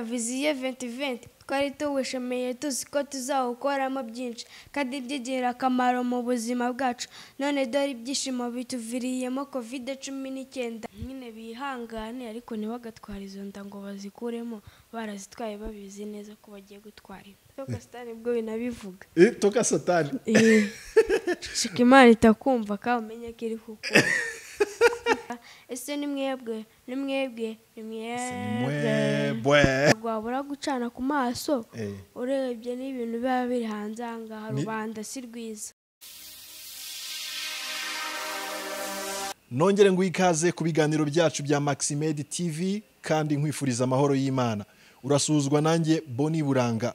viziyo venti venti twari tuwishimiye tuzi ko tuzawukoramo byinshi kandi by'ingirakamaro mu buzima bwacu none dore ibyishimo bituviriyemo covid cumi n'icyenda nyine bihangane ariko ntibagatware izo nda ngo bazikuremo barazitwaye babizi neza ko bagiye gutwara inda sitani bwo binabivuga Eh, toka satani shika imana itakumva kandi umenye ko iri kukumva ese ni mwebwe ni mwebwe ni mwebwe bwe rwabura gucana ku maso Eh. urebye n'ibintu biba biri hanze aha ngaha Ni- rubanda si rwiza nongere ngo ikaze ku biganiro byacu bya maximed tv kandi nkwifuriza amahoro y'imana urasuzwa nanjye boni buranga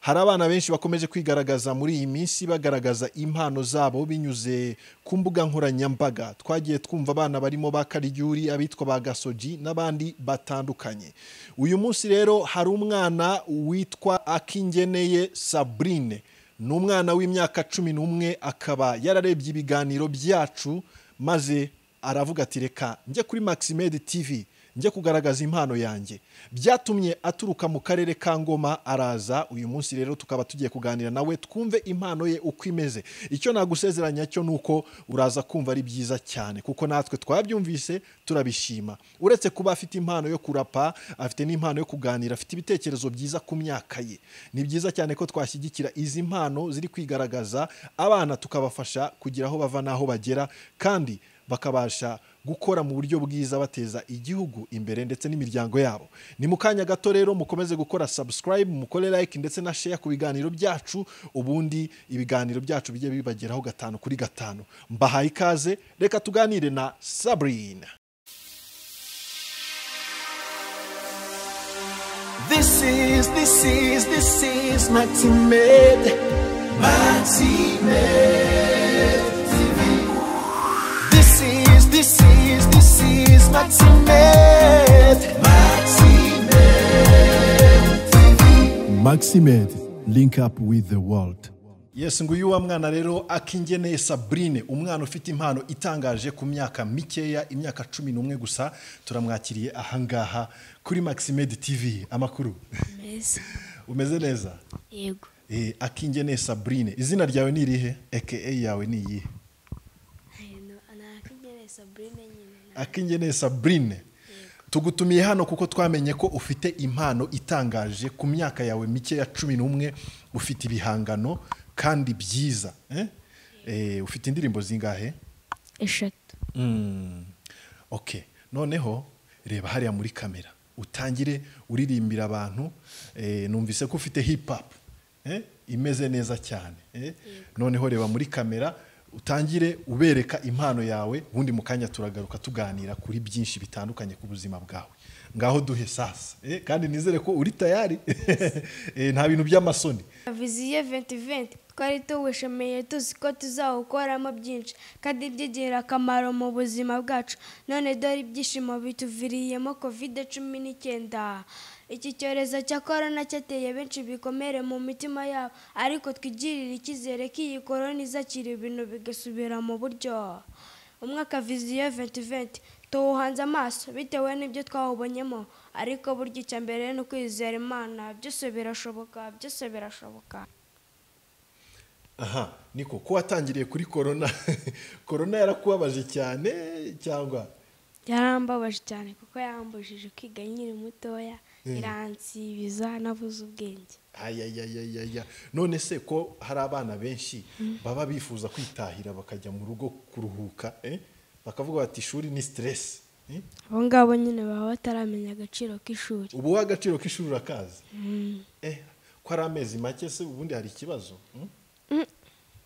hari abana benshi bakomeje kwigaragaza muri iyi minsi bagaragaza impano zabo binyuze ku mbuga nkoranyambaga twagiye twumva abana barimo ba karyuri abitwa ba gasogi n'abandi batandukanye uyu munsi rero hari umwana witwa akingeneye sabrine ni umwana w'imyaka cumi n'umwe akaba yararebye ibiganiro byacu maze aravuga ati reka njye kuri maximed tv njye kugaragaza impano yanjye byatumye aturuka mu karere ka ngoma araza uyu munsi rero tukaba tugiye kuganira nawe twumve impano ye uko imeze icyo nagusezeranya cyo ni uko uraza kumva ari byiza cyane kuko natwe twabyumvise turabishima uretse kuba afite impano yo kurapa afite n'impano yo kuganira afite ibitekerezo byiza ku myaka ye ni byiza cyane ko twashyigikira izi mpano ziri kwigaragaza abana tukabafasha kugira aho bava n'aho bagera kandi bakabasha gukora mu buryo bwiza bateza igihugu imbere ndetse n'imiryango yabo ni mu kanya gato rero mukomeze gukora subscribe mukore like ndetse na share ku biganiro byacu ubundi ibiganiro byacu bijye bibageraho gatanu kuri gatanu mbahaye ikaze reka tuganire na sabrine This is, this is, this is Maximed. Maximed TV. This is, this is, this is Maximed. Maximed TV. maximed link up with the world yes nguyu wa mwana rero akingeneye sabrine umwana ufite impano itangaje ku myaka mikeya imyaka cumi n'umwe gusa turamwakiriye ahangaha kuri maximed tv amakuru meza umeze neza yego Eh, akingeneye sabrine izina ryawe ni irihe aka yawe ni iyihe ntakigereye saburine nyine akingeneye sabrine tugutumiye hano kuko twamenye ko ufite impano itangaje ku myaka yawe mike ya cumi n'umwe ufite ibihangano kandi byiza eh? Eh, ufite indirimbo zingahe eshatu Mm. okay noneho reba hariya muri kamera utangire uririmbira abantu eh, numvise ko ufite hip hop eh, imeze neza cyane eh. noneho reba muri kamera utangire ubereka impano yawe ubundi mu kanya turagaruka tuganira kuri byinshi bitandukanye ku buzima bwawe ngaho duhe sasa eh, kandi nizere ko uri tayari Eh, nta bintu by'amasoni viziyo venti venti twari tuwishimiye tuzi ko tuzawukoramo byinshi kandi by'ingirakamaro mu buzima bwacu none dore ibyishimo bituviriyemo covid cumi n'icyenda iki cyorezo cya korona cyateye benshi ibikomere mu mitima yabo ariko twigirire icyizere ko iyi korona izakira ibintu bigasubira mu buryo umwaka viziyo venti venti tuwuhanze amaso bitewe n'ibyo twawubonyemo ariko burya icya mbere ni ukwizera imana byose birashoboka byose birashoboka aha niko ko watangiriye kuri korona korona yarakubabaje cyane cyangwa yarambabaje cyane kuko yambujije kwiga nkiri mutoya iransibiza nabuze ubwenge ayayayayaya none se ko hari abana benshi baba bifuza kwitahira bakajya mu rugo kuruhuka eh? bakavuga bati ishuri ni stress eh? abo ngabo nyine baba bataramenya agaciro k'ishuri ubu wowe agaciro k'ishuri urakazi eh, ko ari amezi make se ubundi hari ikibazo mm?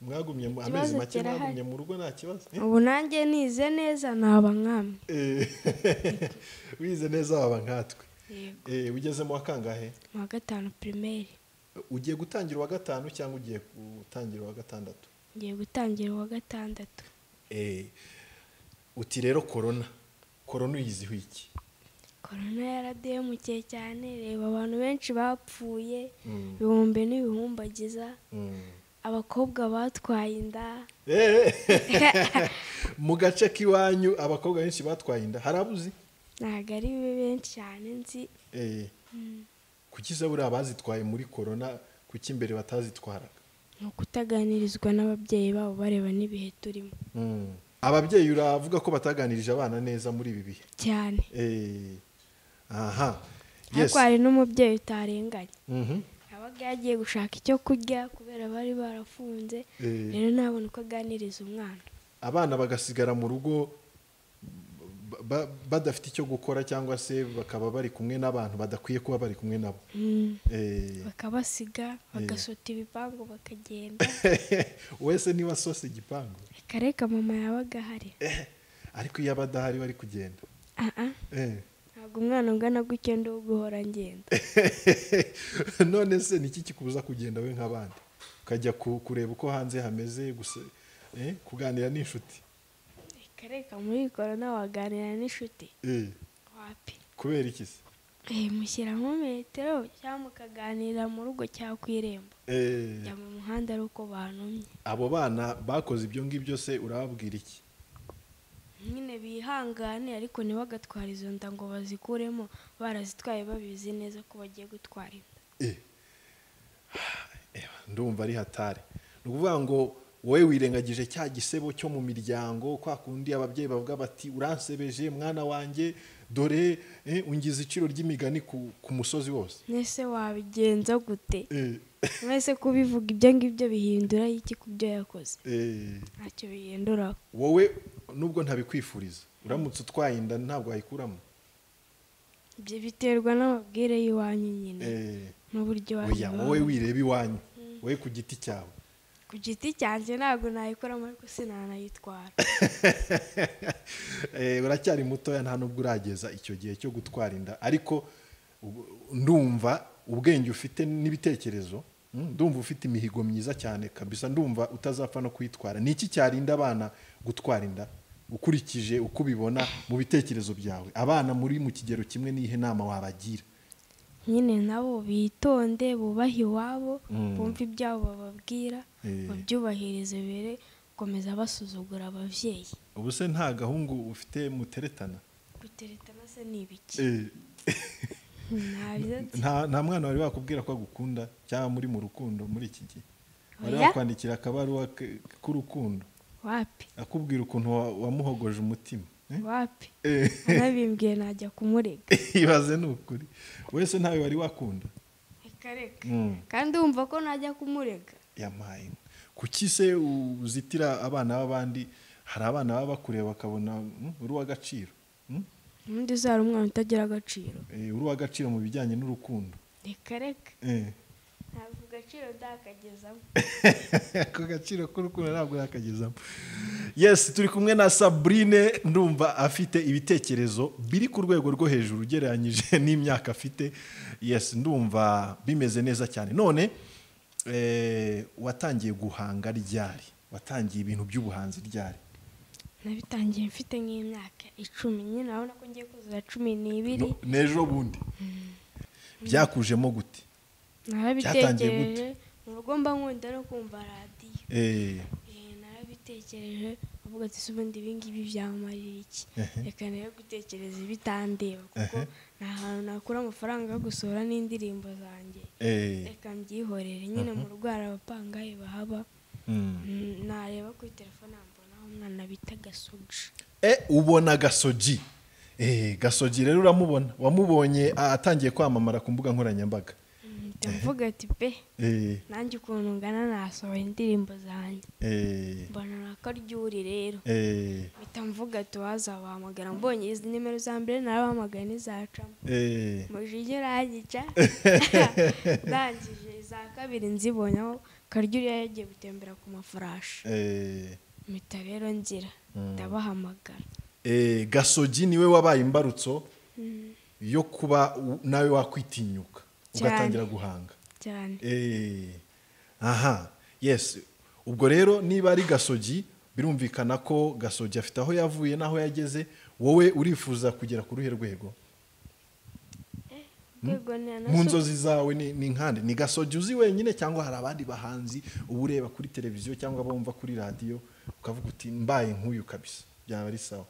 mwagumye mu- amezi Ikibazo make kirahari. mwagumye mu rugo nta kibazo eh? ubu nanjye nize neza naba nkamwe Eh, wize neza waba nkatwe Yego. Eh, ugeze mu wa kangahe mu wa gatanu pirimeri ugiye gutangira uwa gatanu cyangwa ugiye gutangira uwa gatandatu ngiye gutangira uwa gatandatu Eh, uti rero korona korona uyiziho iki korona yaradehemukiye cyane reba abantu benshi bapfuye ibihumbi n'ibihumbagiza abakobwa batwaye inda Eh, mu gace k'iwanyu abakobwa benshi batwaye inda harabuze ntabwo ari benshi cyane nzi kuki se buriya bazitwaye muri korona kuki imbere batazitwaraga ni ukutaganirizwa n'ababyeyi babo bareba n'ibihe turimo Mm. ababyeyi uravuga ko bataganirije abana neza muri ibi bihe cyane Eh, aha yes ariko hari n'umubyeyi utarenganya Mhm. yabaga yagiye gushaka icyo kurya kubera bari barafunze Eh. rero ntabona uko aganiriza umwana abana bagasigara mu rugo ba- ba- badafite icyo gukora cyangwa se bakaba bari kumwe n'abantu badakwiye kuba bari kumwe nabo Mm. Eh, bakabasiga bagasota ibipangu bakagenda wese niba sose igipangu reka reka mama yabaga ahari Eh, ariko iyo aba adahari bari kugenda aha Eh. ntabwo umwana ungana gutya ndi uguhora ngenda none se niki kikubuza kugenda we nk'abandi ukajya ku- kureba uko hanze hameze gusa eh, kuganira n'inshuti reka reka muri korona waganira n'inshuti Eh, wapi kubera iki se Eh, mushyiramo metero cyangwa mukaganira mu rugo cyangwa ku irembo Eh, jya mu muhanda ari uko bantumye abo bana bakoze ibyo ngibyo se urababwira iki nyine bihangane ariko ntibagatwara izo nda ngo bazikuremo barazitwaye babizi neza ko bagiye gutwara inda Eh. Eba, ndumva ari hatari ni ukuvuga ngo wowe wirengagije cya gisebo cyo mu miryango kwa kundi ababyeyi bavuga bati uransebeje mwana wanjye dore eh, ungize iciro ry'imigani ku, ku musozi wose mwese wabigenza gute Eh, mwese kubivuga ibyo ngibyo bihindura iki ku byo yakoze eh, ntacyo bihinduraho wowe nubwo ntabikwifuriza uramutse utwaye inda ntabwo wayikuramo ibyo biterwa n'amabwire y'iwanyu nyine Eh, n'uburyo oya wowe wireba iwanyu wowe ku giti cyawe ku giti cyanjye ntabwo nayikoramo ariko sinanayitwara Eh, uracyari mutoya nta nubwo urageza icyo gihe cyo gutwara inda ariko ubu- ndumva ubwenge ufite n'ibitekerezo mm, ndumva ufite imihigo myiza cyane kabisa ndumva utazapfa no kuyitwara ni iki cyarinda abana gutwara inda ukurikije uko ubibona mu bitekerezo byawe abana muri mu kigero kimwe n'ihe nama wabagira nyine nabo bitonde bubahe iwabo Mm. bumve ibyabo bababwira Eh. babyubahirize mbere gukomeza basuzugura ababyeyi ubu se nta gahungu ufite muteretana guteretana se ni ibiki Eh, ntabyo nzi nta nta mwana wari wakubwira ko agukunda cyangwa muri mu rukundo muri iki gihe wari Oya. wakwandikira akabaruwa ke- k'urukundo wapi akubwira ukuntu wa- wamuhogoje umutima eh? wapi Eh, anabimbwiye najya kumurega ibaze ni ukuri wese ntawe wari wakunda reka reka Mm. kandi wumva ko najya kumurega yampaye inka. kuki se uzitira abana b'abandi hari abana baba bakureba bakabona mm, uri uw'agaciro mm? undi uzara umwana utagira agaciro Eh, uri uw'agaciro mu bijyanye n'urukundo reka reka Eh. ntabwo agaciro ndakagezamo ako gaciro k'urukundo ntabwo yakagezamo yes turi kumwe na sabrine ndumva afite ibitekerezo biri ku rwego rwo hejuru ugereranyije n'imyaka afite yes ndumva bimeze neza cyane none eh, watangiye guhanga ryari watangiye ibintu by'ubuhanzi ryari nabitangiye mfite nk'imyaka icumi nyine urabona ko ngiye kuzura cumi n'ibiri No- n'ejo bundi byakujemo gute Byatangiye gute? narabitekereje mu rugo mba nkunda no kumva radiyo Eh, Eh, narabitekereje avuga ati "Se ubundi ibi ngibi byamarira iki Ehe. reka rero gutekereza ibitandeba kuko Ehe. ni ahantu nakura amafaranga yo gusohora n'indirimbo zanjye eh, reka mbyihorere nyine mu rugo hari abapangayi bahaba mm. Mm, nareba kuri telefone ambonaho umwana bita gasoji Eh, ubona gasogi Eh, gasogi rero uramubona wamubonye ah, atangiye kwamamara ku mbuga nkoranyambaga mpita mvuga ati pe Eh, nanjye ukuntu ngana nasohora indirimbo zanjye eh, mbona nako ryuri rero eh, mpita mvuga ati wazabahamagara mbonye izi nimero za mbere narabahamagaye n'izacamo eh, mujije uranyica ndangije iza kabiri nzibonyeho karyuri yari yagiye gutembera ku mafurashi eh, mpita rero ngira ndabahamagara eh, gasogi niwe wabaye imbarutso yo kuba u- nawe wakwitinyuka Cyane. ugatangira guhanga cyane Eh, aha yes ubwo rero niba ari gasogi birumvikana ko gasogi afite aho yavuye n'aho yageze wowe urifuza kugera ku ruhe rwego rwego ni mu nzozi zawe ni ni nkande ni gasogi uzi wenyine cyangwa hari abandi bahanzi uba ureba kuri televiziyo cyangwa bumva kuri radiyo ukavuga uti mbaye nk'uyu kabisa byaba ari sawa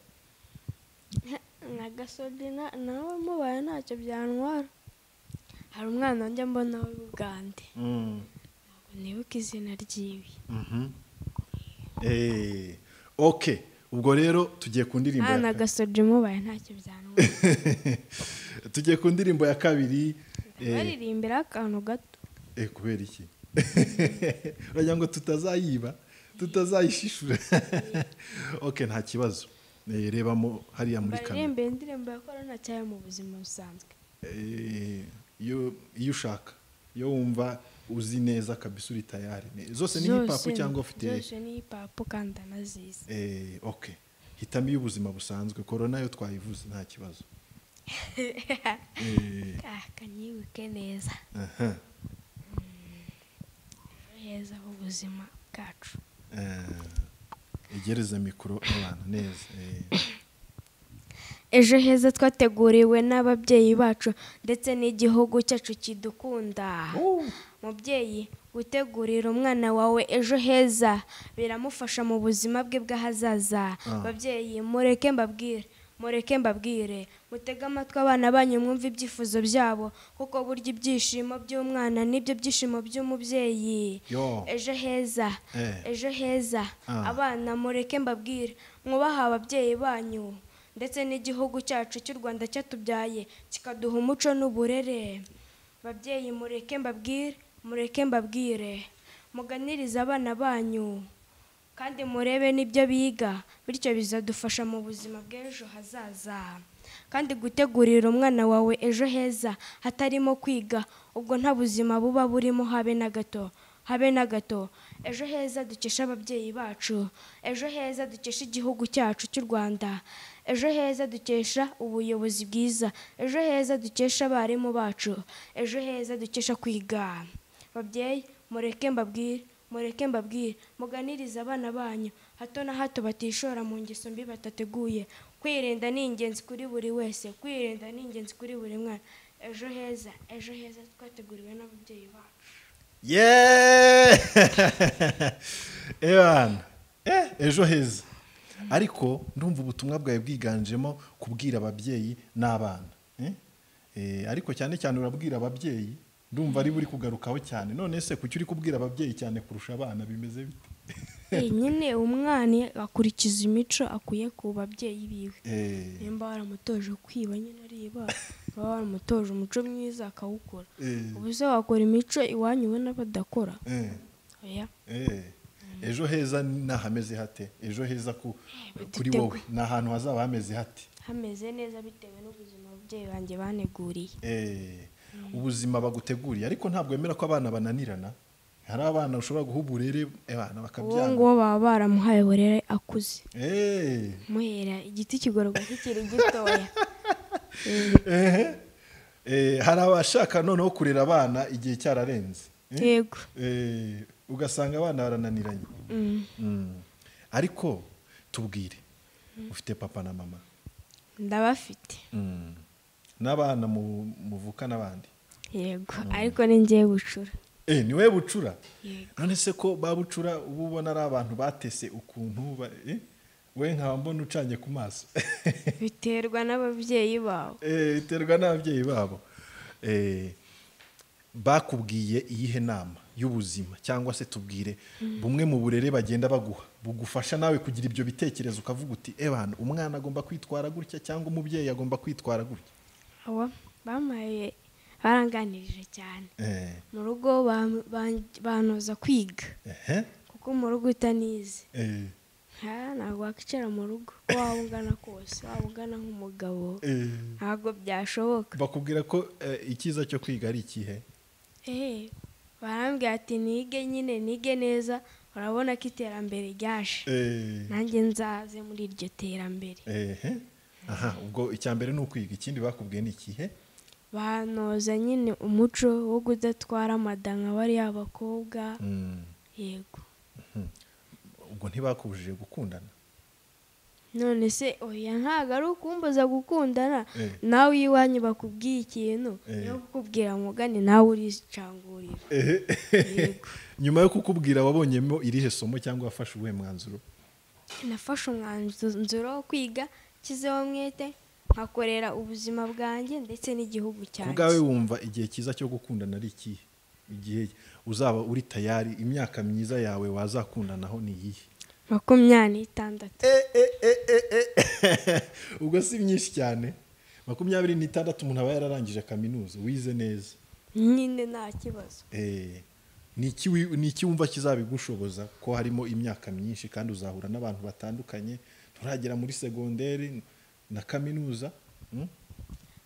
na gasogi na- nawe mubaye ntacyo byantwara hari umwana wanjye mbona w'ubugande Mm. nibuka izina ryiwe Eh, okay ubwo rero tugiye ku ndirimbo ya hano kabiri. agasoje mubaye ntacyo byanwa tugiye ku ndirimbo ya kabiri eh, baririmbira akantu gato eh, kubera iki uragira ngo tutazayiba tutazayishishura okay nta kibazo Eh, rebamo hariya muri kamera baririmbira indirimbo ya korona cyangwa mu buzima busanzwe Eh, iyo iyo ushaka iyo wumva uzi neza kabisa uri tayari Ni- zose ni hipapu Zose- cyangwa ufite zose ni hipapu kandi anazizi Eh, okay hitamo iy'ubuzima busanzwe korona yo twayivuze nta kibazo Eh, ah kanyibuke neza aha, ejo heza h'ubuzima bwacu eh, egereza mikoro abana neza eh. ejo heza twateguriwe n'ababyeyi bacu ndetse n'igihugu cyacu kidukunda mubyeyi gutegurira umwana wawe ejo heza biramufasha mu buzima bwe bw'ahazaza babyeyi mureke mbabwire mureke mbabwire mutege amatwi abana banyu mwumve ibyifuzo byabo kuko burya ibyishimo by'umwana nibyo byishimo by'umubyeyi Yo. ejo heza Eh. ejo heza Ah. abana mureke mbabwire mwubaha ababyeyi banyu ndetse n'igihugu cyacu cy'u rwanda cyatubyaye kikaduha umuco n'uburere babyeyi mureke mbabwire mureke mbabwire muganirize abana banyu kandi murebe n'ibyo biga bityo bizadufasha mu buzima bw'ejo hazaza kandi gutegurira umwana wawe ejo heza hatarimo kwiga ubwo nta buzima buba burimo habe na gato habe na gato ejo heza dukesha ababyeyi bacu ejo heza dukesha igihugu cyacu cy'u rwanda ejo heza dukesha ubuyobozi bwiza ejo heza dukesha abarimu bacu ejo heza dukesha kwiga babyeyi mureke mbabwire mureke mbabwire muganirize abana banyu hato na hato batishora mu ngeso mbi batateguye kwirinda ni ingenzi kuri buri wese kwirinda ni ingenzi kuri buri mwana ejo heza ejo heza twateguriwe n'ababyeyi bacu yeee ebana Eh, ejo heza ariko ndumva ubutumwa bwawe bwiganjemo kubwira ababyeyi n'abana Eh? Eh, ariko cyane cyane urabwira ababyeyi ndumva ari buri kugarukaho cyane none se kuki uri kubwira ababyeyi cyane kurusha abana bimeze bite Eh, nyine umwana akurikiza imico akuye ku babyeyi biwe Eh, nimba waramutoje kwiba nyine ariba baba waramutoje umuco mwiza akawukora eh, ubu se wakora imico iwanyu ubona badakora eh, oya eh. ejo heza ni ahameze hate ejo heza ku- kuri bitego. wowe ni ahantu hazaba hameze hate hameze neza bitewe n'ubuzima ababyeyi banjye baneguriye Eh, ubuzima baguteguriye ariko ntabwo wemera ko abana bananirana hari abana ushobora guha uburere abana uwo bakabyanga nguwo baba baramuhaye uburere akuze Eh, muhera igiti kigororwa kikiri gitoya ehe. Eh, hari abashaka noneho kurera abana igihe cyararenze Eh, yego eh, ugasanga abana barananiranye Mm. ariko tubwire ufite papa na mama ndabafite Mm. n'abana mu- muvuka n'abandi yego ariko ni ngewe bucura Eh, ni we bucura Yego. none se ko ba bucura uba ubona ari abantu batese ukuntu ba- eh, we nkaba mbona ucanye ku maso biterwa n'ababyeyi bawe Eh, biterwa n'ababyeyi babo Eh, bakubwiye iyihe nama y'ubuzima cyangwa se tubwire bumwe mu burere bagenda baguha bugufasha nawe kugira ibyo bitekerezo ukavuga uti ebana umwana agomba kwitwara gutya cyangwa umubyeyi agomba kwitwara gutya abo bampaye baranganirije cyane Eh, mu rugo bam- ban- bantoza kwiga ehe, kuko mu rugo utanize eh, nta ntabwo wakwicara mu rugo uko waba ungana kose waba ungana nk'umugabo eh. ntabwo byashoboka bakubwira ko eh, icyiza cyo kwiga ari ikihe eee barambwira ati nige nyine nige neza urabona ko iterambere ryaje Eh, nanjye nzaze muri iryo terambere Ehe. aha ubwo icya mbere ni ukwiga ikindi bakubwiye ni ikihe banoza nyine umuco wo kudatwara amada nka bariya bakobwa Mm, yego ubwo ntibakubujije gukundana none se oya ntabwo ari ukumbuza gukundana Eh. nawe iwanyu bakubwiye ikintu Eh. yo kukubwira mugani nawe uricangurira yego nyuma yo kukubwira wabonyemo irihe somo cyangwa wafashe uwuhe mwanzuro nafashe umwanzuro wo kwiga nshyizeho umwete nkakorera ubuzima bwanjye ndetse n'igihugu ku bwawe cyanjye wumva igihe cyiza cyo gukundana ari ikihe igihe uzaba uri tayari imyaka myiza yawe wazakundanaho ni iyihe makumyabiri n'itandatu ubwo si myinshi cyane makumyabiri n'itandatu umuntu aba yararangije kaminuza wize neza nyine nta kibazo Eh, ni iki wi- ni iki wumva kizabigushoboza ko harimo imyaka myinshi kandi uzahura n'abantu batandukanye nturagera muri segonderi na kaminuza mm?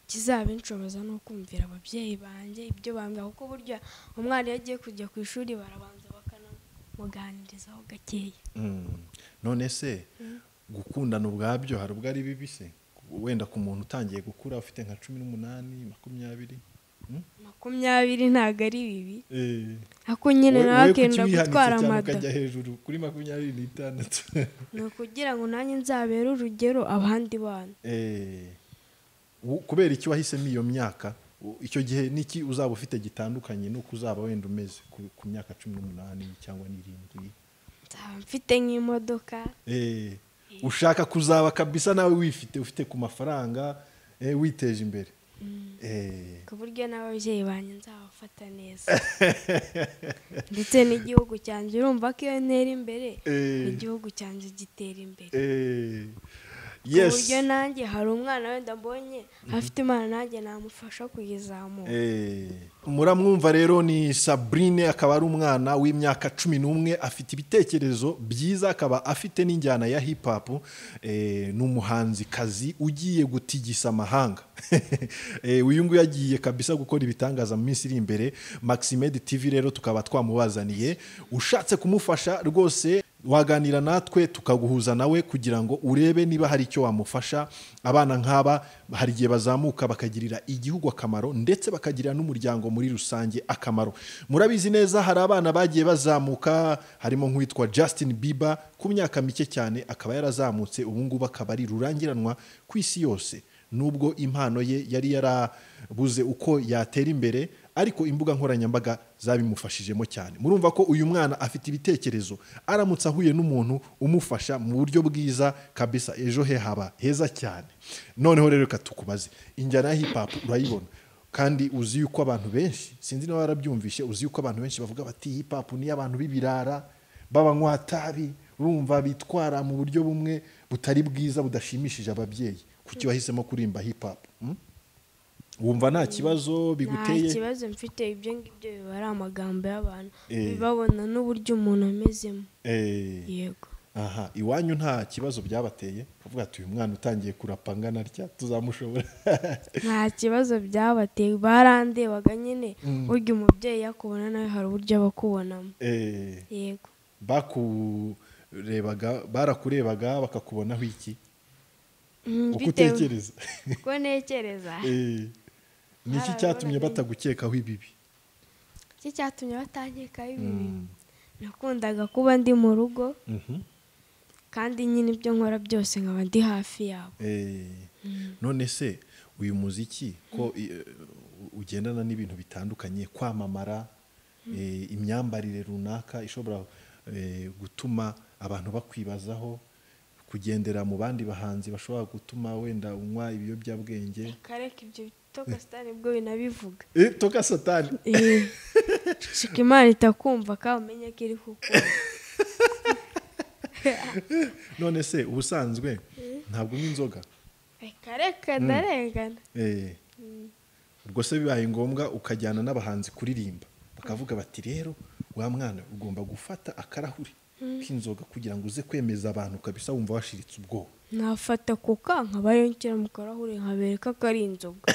kizabinshoboza ni ukumvira ababyeyi banjye ibyo bambwira kuko burya umwana iyo agiye kujya ku ishuri barabanza bakanamuganirizaho gakeya Mm. none se gukundana ubwabyo hari ubwo ari bibi se wenda ku muntu utangiye gukura ufite nka cumi n'umunani makumyabiri mm? makumyabiri ntabwo ari bibi Eh, ariko nyine wowe- nawe wowe akenda kuki wihanitse gutwara cyane amada ukajya hejuru kuri makumyabiri n'itandatu ni ukugira ngo nanjye nzabere urugero abandi bana Eh, u- kubera iki wahisemo iyo myaka u- icyo gihe n'iki uzaba ufite gitandukanye n'uko uzaba wenda umeze ku- ku myaka cumi n'umunani cyangwa n'irindwi nzaba mfite nk'imodoka Eh, ushaka kuzaba kabisa nawe wifite ufite ku mafaranga eh, witeje imbere Eh, ku buryo n'ababyeyi banjye nzabafata neza ndetse n'igihugu cyanjye urumva ko iyo ntera imbere Eh. igihugu cyanjye gitera imbere eh, ku yes buryo nanjye hari umwana wenda mbonye afite imana nanjye namufasha kuyizamura Eh, muramwumva rero ni sabrine akaba ari umwana w'imyaka cumi n'umwe afite ibitekerezo byiza akaba afite n'injyana ya hip hop eh, ni umuhanzikazi ugiye gutigisa amahanga Eh, uyu nguyu agiye kabisa gukora ibitangaza mu minsi iri imbere maximed tv rero tukaba twamubazaniye ushatse kumufasha rwose waganira natwe tukaguhuza nawe kugira ngo urebe niba hari icyo wamufasha abana nk'aba hari igihe bazamuka bakagirira igihugu akamaro ndetse bakagirira n'umuryango muri rusange akamaro murabizi neza hari abana bagiye bazamuka harimo nk'uwitwa Justin Bieber ku myaka mike cyane akaba yarazamutse ubu ngubu akaba ari rurangiranwa ku isi yose nubwo impano ye yari yarabuze uko yatera imbere ariko imbuga nkoranyambaga zabimufashijemo cyane murumva ko uyu mwana afite ibitekerezo aramutse ahuye n'umuntu umufasha mu buryo bwiza kabisa ejo he haba heza cyane noneho rero reka tukubaze injyana ya hip hop urayibona kandi uzi yuko abantu benshi sinzi niba warabyumvishe uzi yuko abantu benshi bavuga bati hip hop ni iy'abantu b'ibirara b'abanywa tabi urumva bitwara mu buryo bumwe butari bwiza budashimishije ababyeyi kuki wahisemo kurimba hip hop hmm? wumva nta kibazo nta biguteye kibazo mfite ibyo ngibyo biba ari amagambo y'abantu Eh. bibabona n'uburyo umuntu amezemo Eh, yego aha iwanyu nta kibazo byabateye kuvuga ati uyu mwana utangiye kurapa angana atya tuzamushobora nta kibazo byabateye barandebaga nyine burya umubyeyi yakubona nawe hari uburyo aba akubonamo Eh, yego bakurebaga barakurebaga bakakubonaho iki Mm, uko bitewe- utekereza uko ntekereza Eh, ni iki Barabibonaga cyatumye nyine. batagukekaho ibi iki cyatumye batangikaho ibi bintu nakundaga kuba ndi mu rugo kandi nyine ibyo nkora byose nkaba ndi hafi yabo Eh, none se uyu muziki ko i- eh, ugendana n'ibintu bitandukanye kwamamara eh, imyambarire runaka ishobora eh, gutuma abantu bakwibazaho kugendera mu bandi bahanzi bashobora gutuma wenda unywa ibiyobyabwenge kareka ibyo toka sitani bwo binabivuga Eh, toka satani shika imana itakumva kandi umenye ko iri kukubona none se ubusanzwe ntabwo unywa inzoga reka reka ndarengana Eh. ubwo se bibaye ngombwa ukajyana n'abahanzi kuririmba bakavuga bati rero wa mwana ugomba gufata akarahuri k'inzoga kugira ngo uze kwemeza abantu kabisa wumva washiritse ubwoba nafata kuka nkabayo nshyira mu karahuri nkabereka ko ari inzoga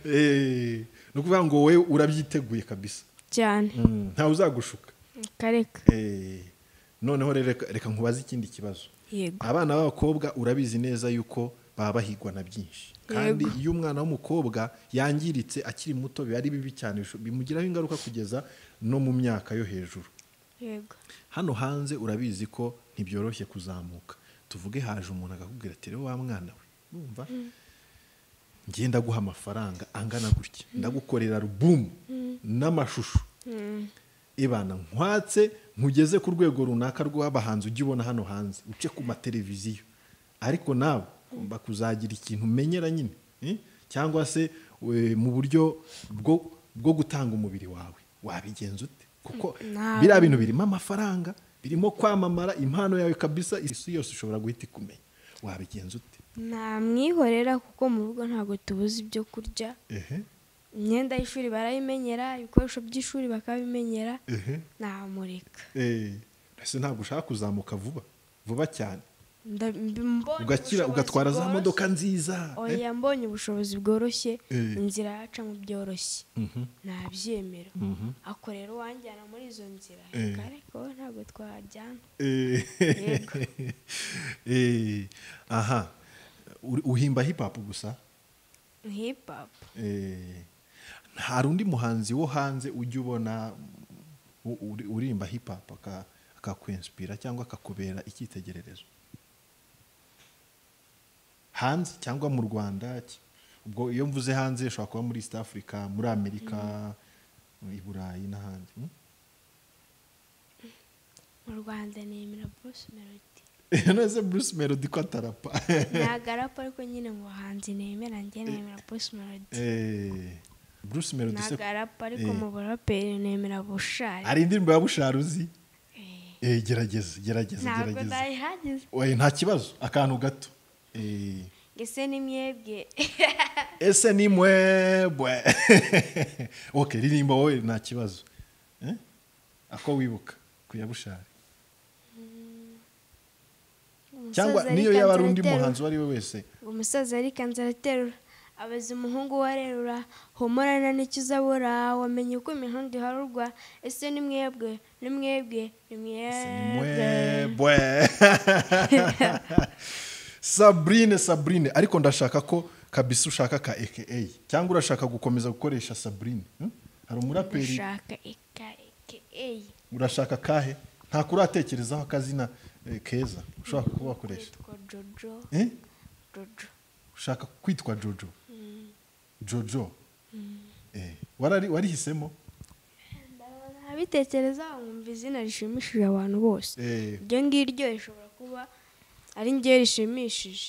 Eh, ni ukuvuga ngo wowe urabyiteguye kabisa cyane Mm, ntawe uzagushuka kareka Eh, noneho rero reka- reka nkubaze ikindi kibazo yego abana b'abakobwa urabizi neza yuko baba bahigwa na byinshi kandi iyo umwana w'umukobwa yangiritse akiri muto biba ari bibi cyane bisho- bimugiraho ingaruka kugeza no mu myaka yo hejuru yego hano hanze urabizi ko ntibyoroshye kuzamuka tuvuge haje umuntu akakubwira ati rero wa mwana we urumva ngiye ndaguha amafaranga angana gutya ndagukorera rubumu n'amashusho ibana nkwatse nkugeze ku rwego runaka rw'abahanzi ujya ubona hano hanze uce ku mateleviziyo ariko nawe ugomba kuzagira ikintu umenyera nyine eh? cyangwa se we, mu buryo bwo bwo gutanga umubiri wawe wabigenza ute kuko ntabwo. biriya bintu birimo amafaranga birimo kwamamara impano yawe kabisa isi yose ushobora guhita ikumenya wabigenza ute ntamwihorera kuko mu rugo ntabwo tubuze ibyo kurya ehe imyenda y'ishuri barayimenyera ibikoresho by'ishuri bakabimenyera ehe namureka Eh, ese ntabwo ushaka kuzamuka vuba vuba cyane Nda- mbonye ugakira ubushobozi ugatwara za bworoshye. modoka nziza eh? oya mbonye ubushobozi bworoshye Eh. inzira yaca mu byoroshye ntabyemera ako rero wanjyana muri izo nzira Eh. reka ariko wowe ntabwo twajyana Eh, eh, aha Uri- uhimba hip hop gusa hip hop Eh, hari undi muhanzi wo hanze ujya ubona mm, u- uri- urimba hip hop aka- akakwenspira cyangwa akakubera icyitegererezo hanze cyangwa mu rwanda ki- ubwo iyo mvuze hanze ushobora kuba muri east africa muri amerika i burayi n'ahandi mm? mu rwanda nemera bruce melody none bruce melody ko atarapa ntabwo arapa ariko nyine mu bahanzi nemera njye nemera bruce melody Eh, bruce melody se ntabwo arapa ariko Eh. mu buraperi nemera bushari hari indirimbo ya busharuzi Eh, Eh, gerageza gerageza ntabwo gerageza ndayihagize Oya, nta kibazo akantu gato Eh, ngese ni mwebwe ese ni mwebwe ok ririmba wowe nta kibazo Eh? ako wibuka kuyabushare cyangwa Umusaza niyo ariko yaba ari undi anzara muhanzi uwo ari we wese umusaza arikanze araterura abaza umuhungu we arerura humurana n'icyo uzabura wamenye uko imihanda iharurwa ese ni mwebwe ni mwebwe ni Ese ni mwebwe mwebwe sabrine sabrine ariko ndashaka ko kabisa ushaka ka aka cyangwa urashaka gukomeza gukoresha sabrine Hmm? hari umuraperi gushaka eka eke eyi urashaka kahe nta kuratekerezaho akazina eh, keza ushobora kuba wakoresha yitwa jojo Eh? jojo ushaka kwitwa jojo jojo Eh, warari- warihisemo abitekerezaho nkumva izina rishimishije abantu bose Eh, iryo ngiryo rishobora kuba ari njye rishimishije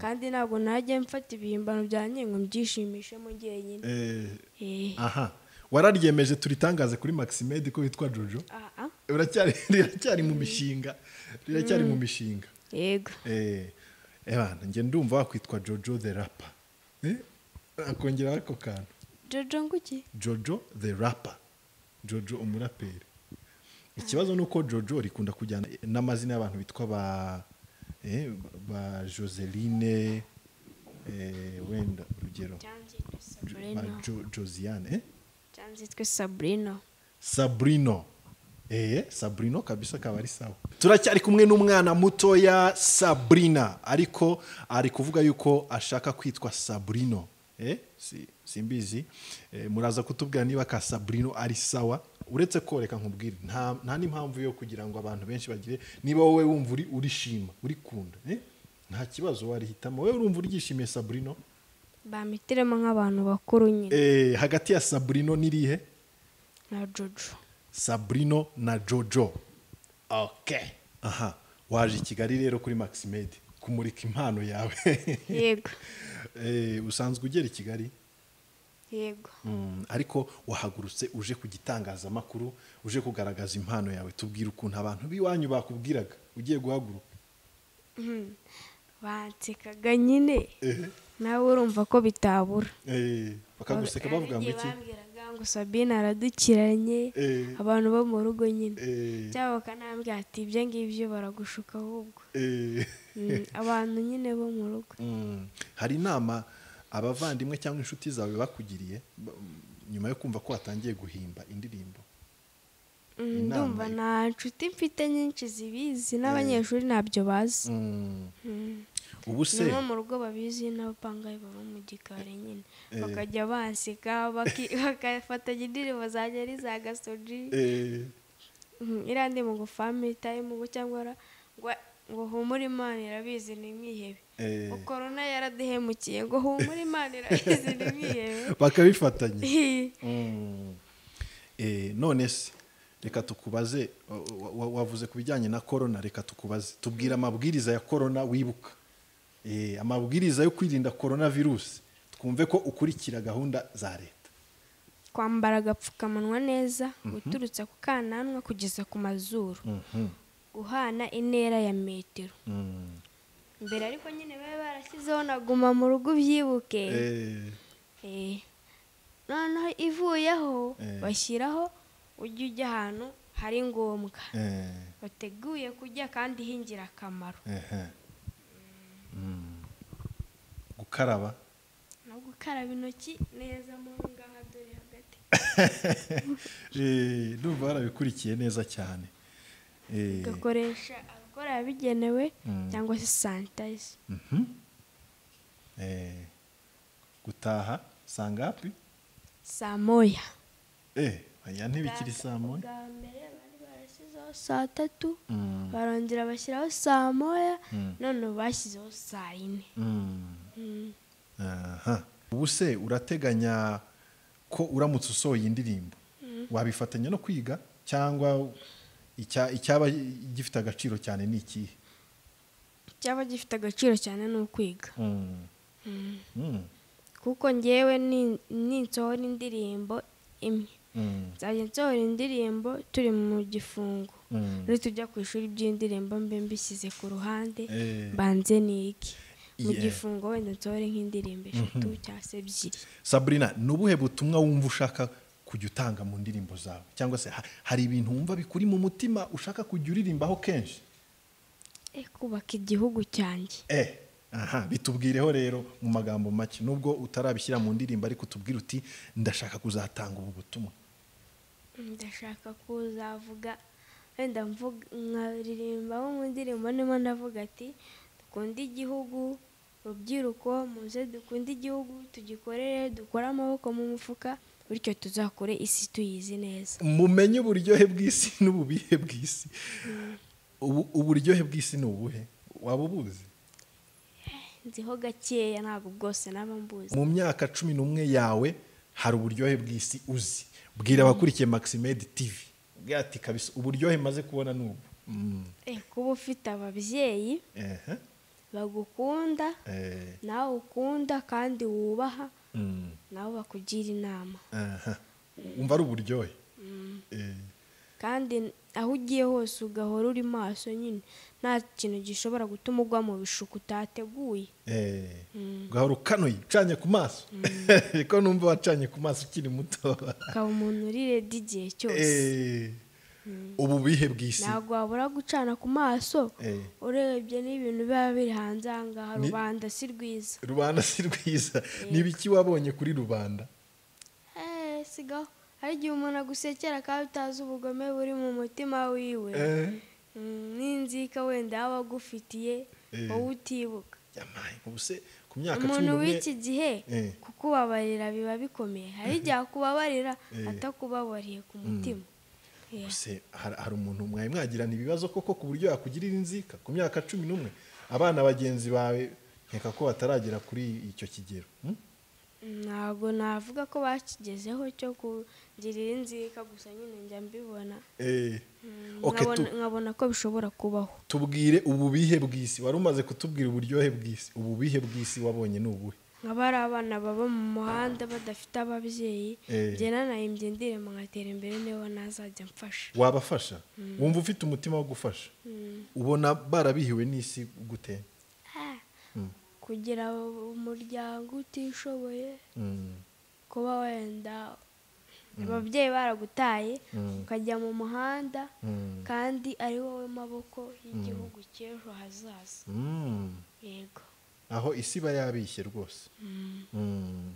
kandi ntabwo najya mfata ibihimbano byanjye ngo mbyishimishemo jyenyine eh, Eh, aha wararyemeje turitangaze kuri maximed ko witwa jojo ah, ah, Uracyari- riracyari mu mishinga riracyari mu mishinga yego Eh, ebana njye ndumva wakwitwa jojo the rapa akongeraho ako kantu jojo nguki jojo the rapa jojo umuraperi ikibazo ni uko jojo rikunda kujyana n'amazina y'abantu bitwa ba eh, ba joseline eh, wenda urugero cyangwa nzitwe ba sabrino jo, josiane eh? cyangwa nzitwe sabrino sabrino eh, sabrino kabisa akaba ari sawa turacyari kumwe n'umwana mutoya sabrina ariko ari kuvuga yuko ashaka kwitwa sabrino eh, si, simbizi eh, muraza kutubwira niba ka sabrino ari sawa uretse ko reka nkubwire nta, nta n'impamvu yo kugira ngo abantu benshi bagire niba wowe wumva uri urishima urikunda eh? nta kibazo warihitamo wowe urumva uryishimiye sabrino bamitiremo nk'abantu bakuru nyine eh, hagati ya sabrino n'irihe na jojo sabrino na jojo ok aha waje i kigali rero kuri maximed kumurika impano yawe yego Eh, usanzwe ugera i kigali yego Mm, ariko wahagurutse uje ku gitangazamakuru uje kugaragaza impano yawe tubwire ukuntu abantu b'iwanyu bakubwiraga ugiye guhaguruka bansekaga nyine nawe urumva ko bitabura Eh, bakaguseka bavuga ngo Hari iki igihe bambwiraga ngo sabine aradukiranye Eh. abantu bo mu rugo nyine Eh, cyangwa bakanambwira ati ibyo ngibyo baragushuka ahubwo eh. Mm, abantu nyine bo mu rugo Mm, hari inama abavandimwe cyangwa inshuti zawe bakugiriye ba- nyuma yo kumva ko watangiye guhimba indirimbo Mm, Inama ndumva i- nta nshuti mfite nyinshi zibizi n'abanyeshuri ntabyo bazi Mm. Mm. ni ubu se nko mu rugo babizi n'abapangayi baba mu gikari nyine Eh. bakajya banseka baki- bagafatanya indirimbo zanjye ari za gasoji eh, Mm, iriya ndirimbo ngo family time ngo cyangwa ra- ngo- ngo humure imana irabizi ni mwihebe eh, ngo korona yaraduhemukiye ngo humure imana irabizi ni mwihebe bakabifatanya Mm. Eh, none se reka tukubaze wa- wa- wavuze ku bijyanye na korona reka tukubaze tubwira amabwiriza ya korona wibuka Eh, amabwiriza yo kwirinda korona virusi twumve ko ukurikira gahunda za leta kwambara agapfukamunwa neza guturutsa ku kananwa kugeza ku mazuru guhana intera ya metero Mm. mbere ariko nyine bari barashyizeho na guma mu rugo ubyibuke Eh, Eh. noneho ivuyeho Eh. bashyiraho ujye ujya ahantu hari ngombwa eh, bateguye kujya kandi h'ingirakamaro ehe. Mm. gukaraba no gukaraba intoki neza mu ngaha dore hagati Eh, ndumva barabikurikiye neza cyane Eh, tugakoresha alukoro yabigenewe Mm. cyangwa se sanitayiza mhm. Eh, gutaha saa ngapi saa moya Eh, aya ntibikiri saa moya bwa mbere bari barashyizeho saa tatu Mm, barongera bashyiraho saa moya Mm. none ubu bashyizeho saa yine mm. Mm. Aha. ubu se urateganya ko uramutse usohoye indirimbo wabifatanya no kwiga cyangwa icya- icyaba gifite agaciro cyane ni ikihe cyaba gifite agaciro cyane ni ukwiga Mm. Mm, kuko ngewe ni- ninsohora indirimbo imwe mm, nzajya nsohora indirimbo turi mu gifungo mm. rero tujya ku ishuri by'indirimbo mbe mbishyize ku ruhande Eh, banze niki mu Yeah. gifungo wenda nsohore nk'indirimbo eshatu cyangwa se ebyiri Sabrina ni ubuhe butumwa wumva ushaka kujya utanga mu ndirimbo zawe cyangwa se ha- hari ibintu wumva bikuri mu mutima ushaka kujya uririmbaho kenshi Eh, kubaka igihugu cyanjye Eh, aha, bitubwireho rero mu magambo make nubwo utarabishyira mu ndirimbo ariko utubwire uti ndashaka kuzatanga ubu butumwa ndashaka kuzavuga wenda mvuga nkaririmbaho mu ndirimbo ndimo ndavuga ati dukunde igihugu rubyiruko muze dukunde igihugu tugikorere dukore amaboko mu mufuka bityo tuzakore isi tuyizi neza mumenye uburyohe bw'isi n'ububihe bw'isi Ubu- uburyohe bw'isi ni ubuhe waba ubuzi nziho gakeya ntabwo bwose naba mbuzi mu myaka cumi n'umwe yawe hari uburyohe bw'isi uzi bwira abakurikiye maximed tv Ubwire ati kabisa uburyohe maze kubona ni ubu Mm, Eh, kuba ufite ababyeyi ehe, bagukunda eh, nawe ukunda kandi wubaha mm, nabo bakugira inama aha. umva ari uburyohe Eh, kandi aho ugiye hose ugahora uri maso nyine nta kintu gishobora gutuma ugwa mu bishuko utateguye eh, ugahora ukanuye ucanye ku maso ko numva wacanye ku maso ukiri muto ukaba umuntu uri redi igihe cyose Eh, ubu bihe bw'isi ntabwo wabura gucana ku maso Eh. urebye n'ibintu biba biri hanze aha ngaha Ni- rubanda si rwiza rubanda si rwiza ni ibiki wabonye kuri rubanda Eh, sigaho hari igihe umuntu agusekera kandi utazi ubugome buri mu mutima wiwe Eh, Mm, n'inzika wenda yaba agufitiye Eh. wowe utibuka yamaye, ubu se ku myaka cumi umuntu n'umwe w'iki gihe Eh. kukubabarira biba bikomeye hari igihe akubabarira Eh. atakubabariye ku mutima Yeah. Ese hari hari umuntu mwari mwagirana ibibazo koko ku buryo yakugirira inzika ku myaka cumi n'umwe abana bagenzi bawe nkeka ko bataragera kuri icyo kigero hmm? ntabwo navuga ko bakigezeho cyo kugirira inzika gusa nyine njya mbibona Eh, ok, nkabona, tu- nkabona ko bishobora kubaho tubwire ububihe bw'isi wari umaze kutubwira uburyohe bw'isi ububihe bw'isi wabonye ni ubuhe nkaba ari abana baba mu muhanda badafite ababyeyi Eh. njye nanayibye ndirimbo ngatera imbere niba nazajya mfasha wabafasha wumva ufite umutima wo gufasha ubona barabihiwe n'isi gute Ah, kugira umuryango utishoboye Mm, kuba wenda ababyeyi baragutaye Mm. ukajya mu muhanda mm, kandi ari wowe maboko y'igihugu cy'ejo hazaza mm. yego aho isi iba yabishye rwose Mm.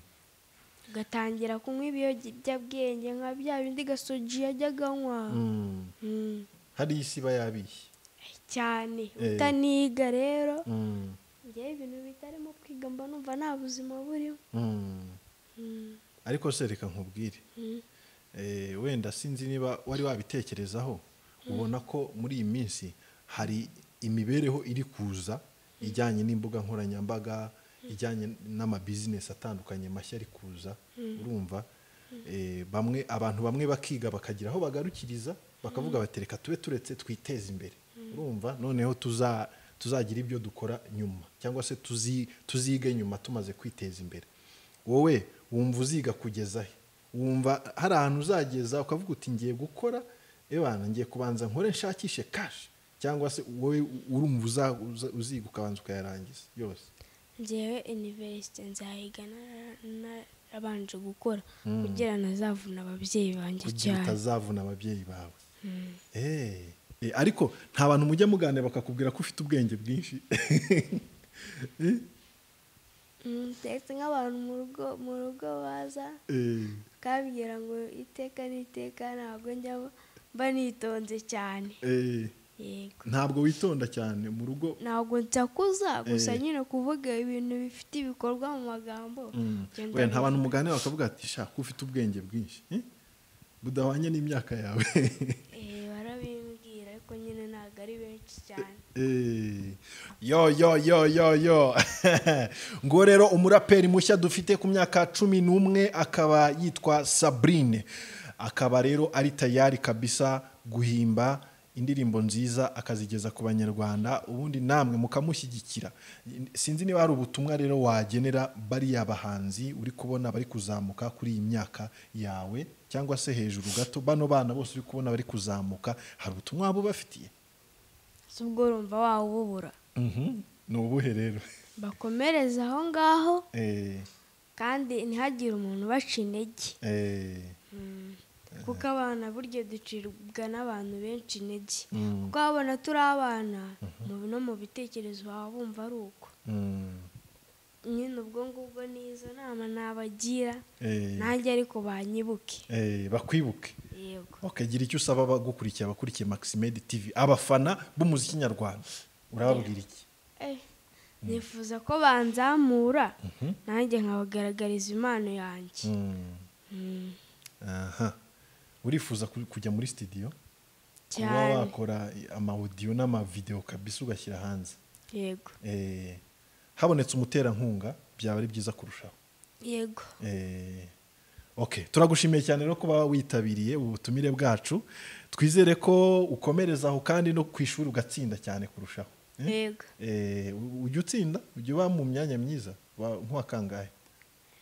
ugatangira kunywa ibiyobyabwenge nka bya bindi gasoji yajyaga anywa Mm. Mm, hari isi iba yabishye cyane Eh. utaniga rero Mm. ngewe ibintu bitarimo kwiga mba numva nta buzima burimo Mm. Mm, ariko se reka nkubwire mm. Eh, wenda sinzi niba wari wabitekerezaho ubona ko muri iyi minsi hari imibereho iri kuza ijyanye n'imbuga nkoranyambaga ijyanye n'amabizinesi atandukanye mashya ari kuza urumva Eh, bamwe abantu bamwe bakiga bakagira aho bagarukiriza bakavuga bati reka tube turetse twiteze imbere urumva noneho tuza- tuzagira ibyo dukora nyuma cyangwa se tuzi- tuzige nyuma tumaze kwiteza imbere wowe wumva uziga kugeza he wumva hari ahantu uzageza ukavuga uti ngiye gukora ebana ngiye kubanza nkore nshakishe kashi cyangwa se wowe urumva uza- uza- uziga ukabanza ukayarangiza yose njyewe iniverisite nzahiga narabanje gukora kugira nazavuna ababyeyi banjye kugira cyane utazavuna ababyeyi bawe Eh, eh, ariko nta bantu mujya muganira bakakubwira ko ufite ubwenge bwinshi Mm, ndetse nk'abantu mu rugo mu rugo baza Eh, bakabwira ngo iteka n'iteka ntabwo njya mba nitonze cyane eh, yego ntabwo witonda cyane mu rugo ntabwo nsakuza gusa Eh. nyine kuvuga ibintu bifite ibikorwa mu magambo Mm. byo Oya, nta ndabizi. bantu muganira bakavuga ati shaka ufite ubwenge bwinshi eh? budahwanye n'imyaka yawe Eh, barabimbwira ariko nyine ntabwo ari benshi cyane Eh, yo yo yo yo yo ngo rero umuraperi mushya dufite ku myaka cumi n'umwe akaba yitwa sabrine akaba rero ari tayari kabisa guhimba indirimbo nziza akazigeza ku banyarwanda ubundi namwe mukamushyigikira sinzi niba hari ubutumwa rero wagenera bariya bahanzi uri kubona bari kuzamuka kuri iyi myaka yawe cyangwa se hejuru gato bano bana bose uri kubona bari kuzamuka hari ubutumwa waba ubafitiye si ubwo urumva wawubura ni ubuhe rero bakomereze aho ngaho Eh, kandi ntihagire umuntu ubaca intege eh, kuko abana burya ducibwa n'abantu benshi intege mm, kuko abona turi abana mu- no mu bitekerezo baba bumva ari uko mm, nyine ubwo ngubwo n'izo nama nabagira eh, nanjye ariko banyibuke eh, bakwibuke yego okagira icyo usaba abagukurikiye abakurikiye maximed tv abafana b'umuziki nyarwanda urababwira iki Eh, nifuza ko banzamura nanjye nkabagaragariza impano yanjye Mm, Mm, aha. urifuza ku- kujya muri studio kuba cyane wakora amawudiyo n'amavidewo kabisa ugashyira hanze yego Eh, habonetse umuterankunga byaba ari byiza kurushaho yego Eh, ok turagushimiye cyane rero kuba witabiriye ubutumire bwacu twizere ko ukomereza aho kandi no ku ishuri ugatsinda cyane kurushaho Eh? yego Eh, u- ujya utsinda ujya uba mu myanya myiza Wa- nk'uwa kangahe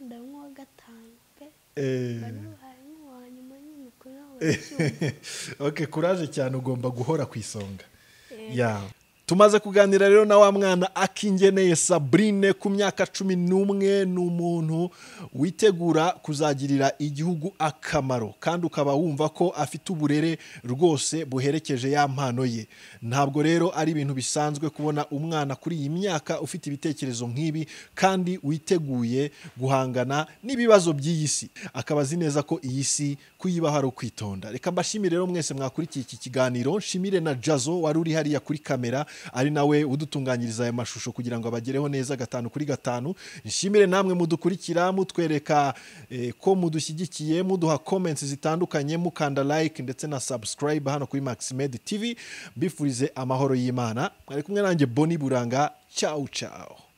ndanywa gatanu pe Eh, uwa nyuma nyine uko nawe uracyumva. ok kuraje cyane ugomba guhora ku isonga Eh, ya tumaze kuganira rero na wa mwana akingeneye sabrine ku myaka cumi n'umwe ni umuntu witegura kuzagirira igihugu akamaro kandi ukaba wumva ko afite uburere rwose buherekeje ya mpano ye ntabwo rero ari ibintu bisanzwe kubona umwana kuri iyi myaka ufite ibitekerezo nk'ibi kandi witeguye guhangana n'ibibazo by'iyi si akaba azi neza ko iyi si kuyibaho ari ukwitonda reka mbashimire rero mwese mwakurikiye iki kiganiro nshimire na jazo wari uri hariya kuri kamera ari nawe udutunganyiriza aya mashusho kugira ngo abagereho neza gatanu kuri gatanu nshimire namwe mudukurikira mutwereka eh, ko mudushyigikiye muduha comments zitandukanye mukanda like ndetse na subscribe hano kuri maximed tv mbifurize amahoro y'imana mwari kumwe nanjye boni buranga ciao ciao